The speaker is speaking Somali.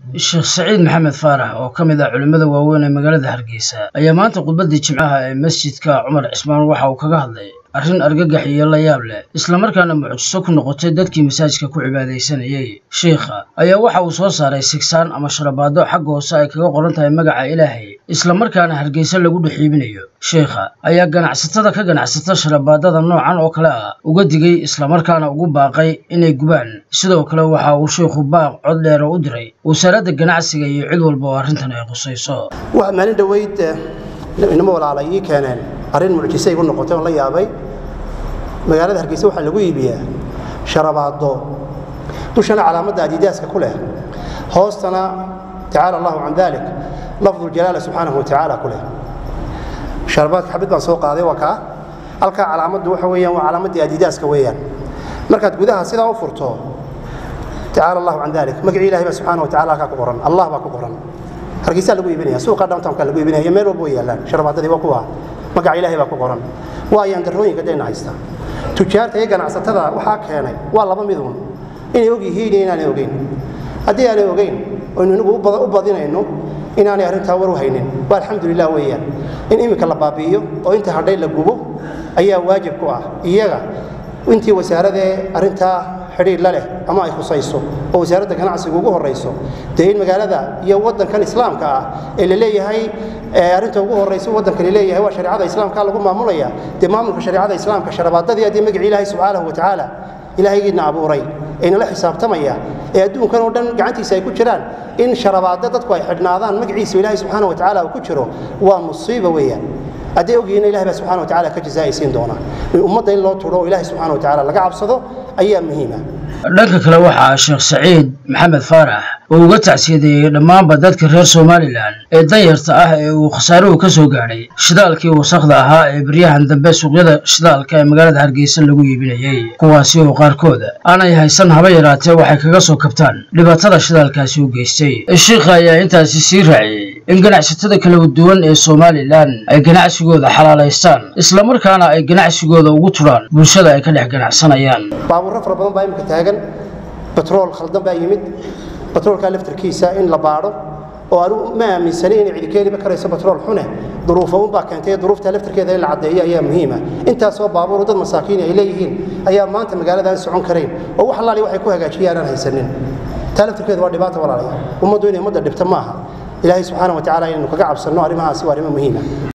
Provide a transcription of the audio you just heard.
sheekh saciid maxamed faarax oo ka mid ah culimmada waaweyn ee magaalada hargeysa ayaa maanta khudbaddii jimcaha ee masjidka cumar cismaan waxa uu kaga hadlay arrin argagax iyo la yaab leh islamarkaana mucjiso ku noqotay dadkii masaajidka ku cibaadaysanayey sheikha ayaa waxa uu soo saaray sigsaan ama sharabaado xagga hoose ay kaga qoran tahay magaca ilaahay islamarkaana hargeysa lagu dhex iibinayo sheikha ayaa ganacsatada ka ganacsata sharabaadada noocan oo kale ah uga digay islamarkaana ugu baaqay inay gubaan sidoo kale waxa uu sheikhu baaq cod dheera u diray wasaaradda ganacsiga iyo cid walba oo arrintan ay khusayso waa maalin dhoweyd inamo walaalay ii keeneen arrin mucjise igu noqotay oon la yaabay magaalada hargeysa waxaa lagu iibiyaa sharabaado dushana calaamadda adiidaaska ku leh hoostana tacaala allahu can dalik lafduljalaala subxaanahu watacaala ku leh sharabaadka xabid baan soo qaaday waa kaa halkaa calaamaddu waxa weeyaan waa calaamaddii adiidaaska weeyaan markaad gudaha sidaa u furto tacaala allahu can dalik magacii ilahay baa subxana watacala halkaa ku qoran allah baa ku qoran hargeysaa lagu iibinaya suuqa downtownka lagu iibinaya meel walba way yaallaan sharabaadadii waa kuwa magaca ilaahay baa ku qoran waa ayaan darrooyinka dayna haysta tujaarta iyo ganacsatada waxaa keenay waa laba midun inay og yihiin iyo inaanay ogeyn haddii aanay ogeyn oynu inagu u badinayno inaanay arrintaa war u haynin waa alxamdulilah weeyaan in iminka la baabi'iyo oo inta hadhay la gubo ayaa waajib ku ah iyaga intii wasaaradee arrintaa xidhiir la leh ama ay khusayso oo wasaaradda ganacsiga ugu horrayso dee in magaalada iyo waddankan islaamka ah ee la leeyahay arrinta ugu horraysa waddankani leeyahay waa shareecada islaamka lagu maamulaya dee maamulka shareecada islaamka sharabaadadii haddii magacii ilaahay subxaanahu watacaala ilaahaygiina abuuray aynala xisaabtamaya ee adduunkan oo dhan gacantiisa ay ku jiraan in sharabaado dadku ay xidhnaadaan magaciisa ilaahay subxaana watacaala uu ku jiro waa musiiba weeyaan hadday ogyihiin ilahay baa subxana watacala ka jazaa'aysiin doona ummadda in loo turo oo ilahay subxana watacala laga cabsado ayaa muhiima dhanka kale waxaa sheekh saciid maxamed faarax oo uga tacsiyadeeyey dhammaanba dadka reer somalilan ee danyarta ah ee uu khasaaruhu ka soo gaadhay shidaalkii wasakhda ahaa ee baryahan dambe suuqyada shidaalka ee magaalada hargeysa lagu iibinayey kuwaasi oo qaarkood aanay haysan haba yaraatee waxay kaga soo kabtaan dhibaatada shidaalkaasi u geystay sheikha ayaa intaasi sii raaciyey in ganacsatada kala duwan ee somalilan ay ganacsigooda xalaalaystaan islamarkaana ay ganacsigooda ugu turaan bulshada ay ka dhex ganacsanayaan baabuurro fara badan baa imika taagan batrool khaldan baa yimid batroolkaa laftarkiisa in la baadho oo anu ma aaminsani inay cidi keeniba karayso batrool xune duruufa unbaa keentay duruufta laftarkeeda in la caddeeyo ayaa muhiima intaasoo baabuur dad masaakiini ay leeyihiin ayaa maanta magaalada aan socon karayn oo wax allaali waxay ku hagaajiyaan aan haysanin taa laftarkeeda waa dhibaata walaalayaal ummaddu inay ummadda dhibta maaha ilaahay subxaana wa tacala inaynu kaga cabsanno arrimahaasi waa arrimo muhiima